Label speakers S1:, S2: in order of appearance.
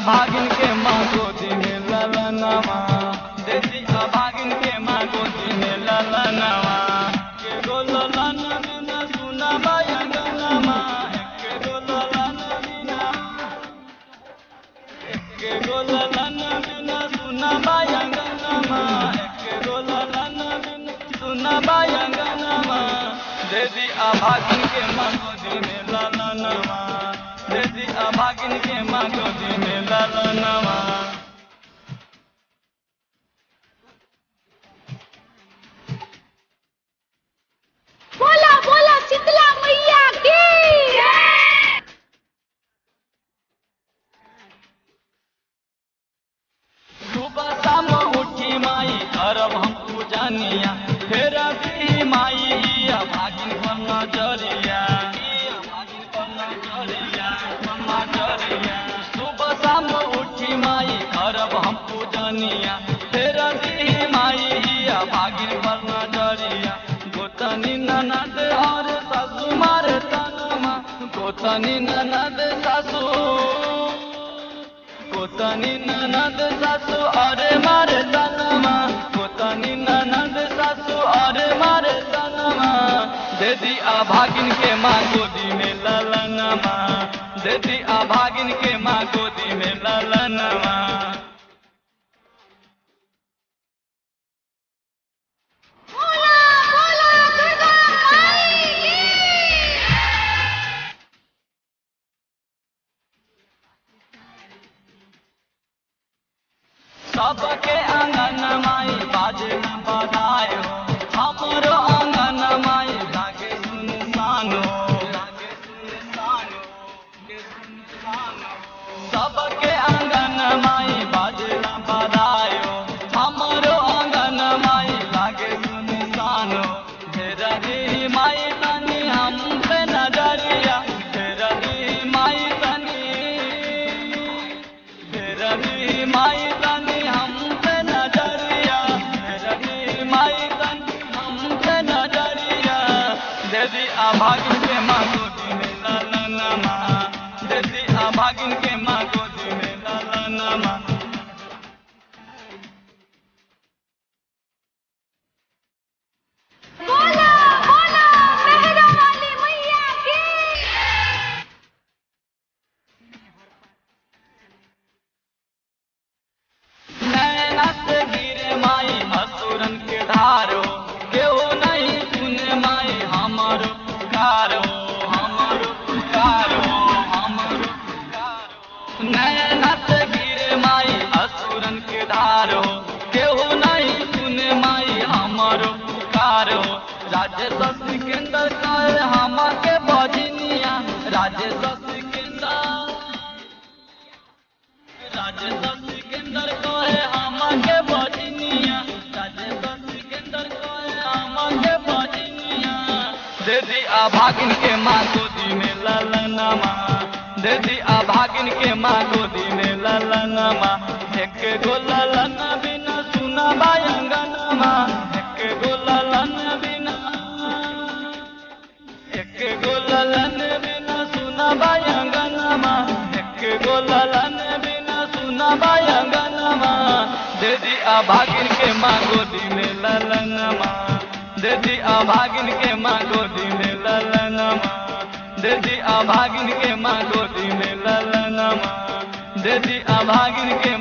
S1: अभागिन के माँ गोदी में ललनवा देसी अभागिन के माँ गोदी में ललनवा के गो ललन बिना सुना बायंगनमा के गो ललन बिना के गो ललन बिना सुना बायंगनमा के गो ललन बिना सुना बायंगनमा देसी अभागिन के माँ गोदी में ललनवा देसी अभागिन के माँ गोदी में ललनवा
S2: बोला बोला शीतला मैया की
S1: सुबह शाम उठी माई करब हम पूजनिया फेर दी माई इया भागिन पर नजरिया इया भागिन पर नजरिया पर नजरिया सुबह शाम उठी माई करब हम पूजनिया फेर दी माई इया भागिन पर नजरिया गोतनी ननद और सासू मारे तनमा गोतनी ननद सासू कोतनी ननद सासू अरे मारे तनमा कोतनी ननद सासू अरे मारे तनमा देदी अभागिन के माँ गोदी में ललनमा देदी अभागिन के माँ गोदी में ललनमा
S2: बोला बोला दुर्गा माई की
S1: सबके आंगन माई बाजे न बधाए हो हमरो आंगन माई लागे सुनसान हो लागे सुनसान हो, लागे सुनसान हो। सबके आंगन माई बाजे न बधाए हो हमरो आंगन माई लागे सुनसान हो ढेर दी माई तनी हम पे नजरिया ढेर दी माई तनी रवि माई तनी हम पे नजरिया रवि माई तनी हम पे नजरिया देदी अभागिन के माँ गोदी में ललनमा देदी अभागिन के माँ गोदी में ललनमा
S2: बोला बोला मेहरा वाली मैया की
S1: नैना से गिरे माई असुरन के धारो केहू नहीं सुने माई हमारो पुकारो हमारो पुकारो हमारो पुकारो नैना से गिरे माई असुरन के धारो केहू नहीं सुने माई हमारो पुकारो राजेश सिकंदर कर हम के बजनिया राजेश सिकंदर राजेश सिकंदर कहे हमके बजनिया राजेश सिकंदर कहे हमके बजनिया देदी अभागिन के माँ गोदी में ललनमा देदी अभागिन के माँ गोदी में ललनमा एक गो ललन बिना सुना बायंगनमा एक गो ललन बिना एक गो ललन बिना सुना बायंगनमा एक गो ललन बिना सुना बायंगनमा देदी अभागिन के माँ गोदी में ललनमा देदी अभागिन के माँ गोदी में ललनमा देदी अभागिन के माँ गोदी में ललनमा देदी अभागिन के